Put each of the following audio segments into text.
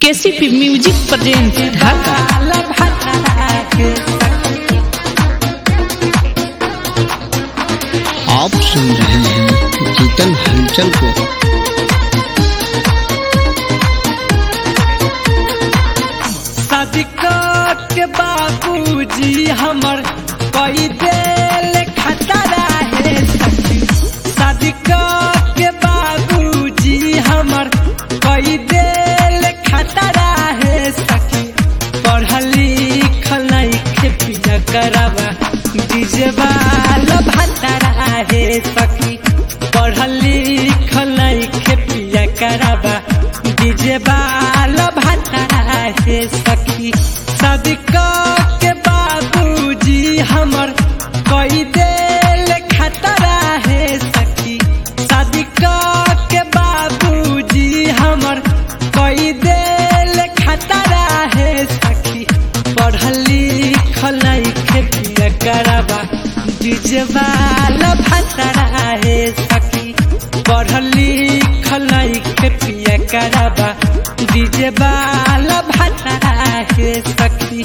KCP music present ढाका आप सुन रहे हैं जीतन हलचल को सदिका के बाबूजी हमर कई देल खतरा है सखी सदिका के बाबूजी हमर कई देल खतरा है सखी पढ़ल लिखल नहीं पिया करवा डीजे वाला भतरा है सखी पढ़ल लिखल नहीं पिया करवा डीजे वाला भतरा है सखी सदिका के बाबूजी हमर कई देल खतरा है सखी सदिका के बाबूजी हमर कई देल खतरा है सखी पढ़ल लिखल नहीं पिया करवा डीजे वाला भतरा है सखी पढ़ल लिखल नहीं पिया करवा डीजे वाला भतरा है सखी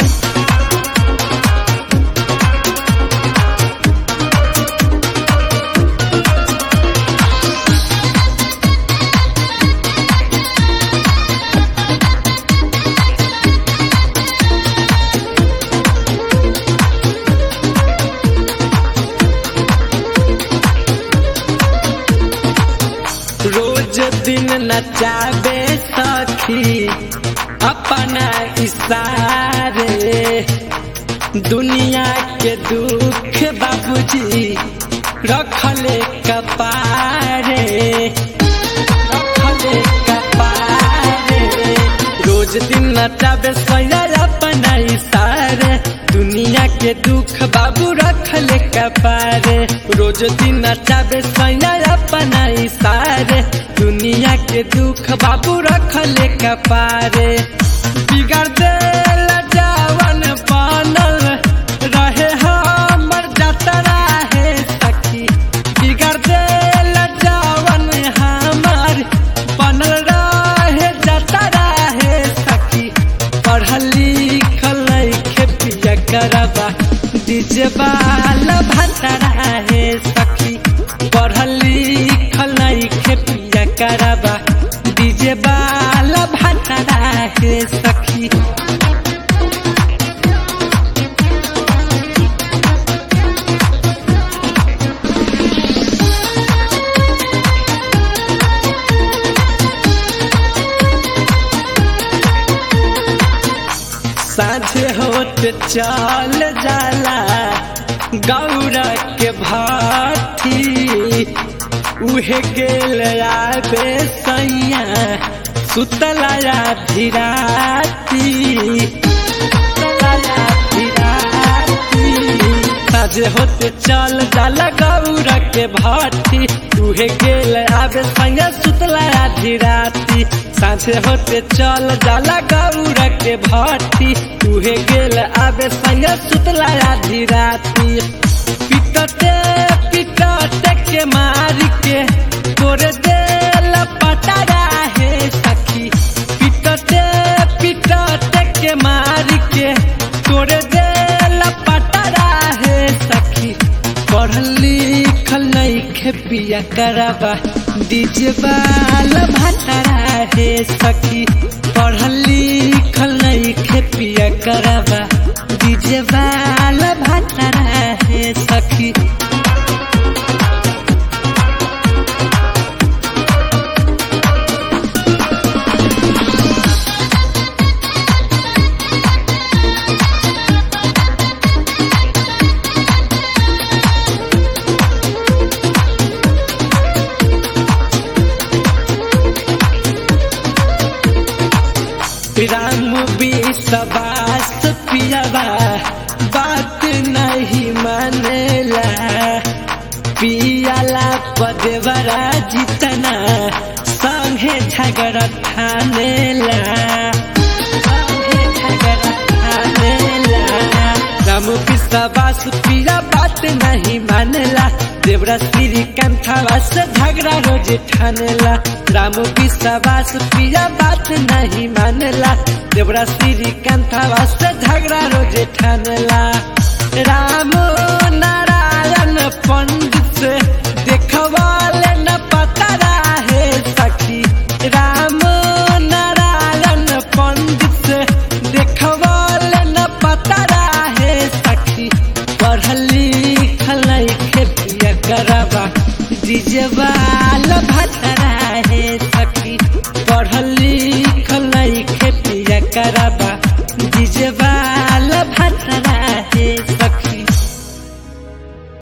रोज दिन नचाबे सखी अपना इशारे दुनिया के दुख बाबूजी रखले कपारे रखले कपारे रोज दिन नचाबे सैया अपना इशारे दुनिया के दुख बाबू रखले कपारे रोज दिन नचाबे सैया अपना इशारे दुनिया के दुख बाबू रखले कपारे बिगड़ देला जवन बनल रहे हमर जतरा है सखी बिगड़ देला जवन हमर बनल रहे जतरा है सखी पढ़ल लिखल नहीं पिया करबा डीजे वाला भतरा है सखी पढ़ल लिखल नहीं पिया करबा डीजे वाला भतरा है सखी साझे होत चल जाला गौरा के भाती उहे गेल आबे सैया सुतलाया धीराती सुतलाया धीराती साझे होते चल जाला गौरा के भाती उहे गेल आबे सैया सुतलाया धीराती साझे होते चल जाला गौरा के भाती उहे गेल आबे सैया सुतलाया धीराती पिटते पिटते के मार के तोरे देल पटारा है सखी पिटते पिटते के मार के तोरे देल पटारा है सखी पढ़ल लिखल नहीं खेपिया करबा डीजे वाला भतरा है सखी पढ़ल लिखल नहीं खेपिया करबा डीजे वाला भतरा है सखी राम विश्वास पियावा बात नहीं मानेला पियाला पदेवरा जितना संगे झगड़ा ठानेला संगे झगड़ा ठानेला राम विश्वास विश्वास पिया बात नहीं मानेला देवरा श्री कंथावा से झगड़ा रोज ठानेला राम विश्वास पिया बात नहीं मानेला देवरा श्री कंथावा से झगड़ा रोज ठानेला राम नारायण पंडित से देखवाले न पता रहे सखी राम नारायण पंडित से देखवाले न पता रहे सखी पढ़ल लिखल खेतिया करबा डिजवाल भतरा है सखी पढ़ल लिखल खेतिया करबा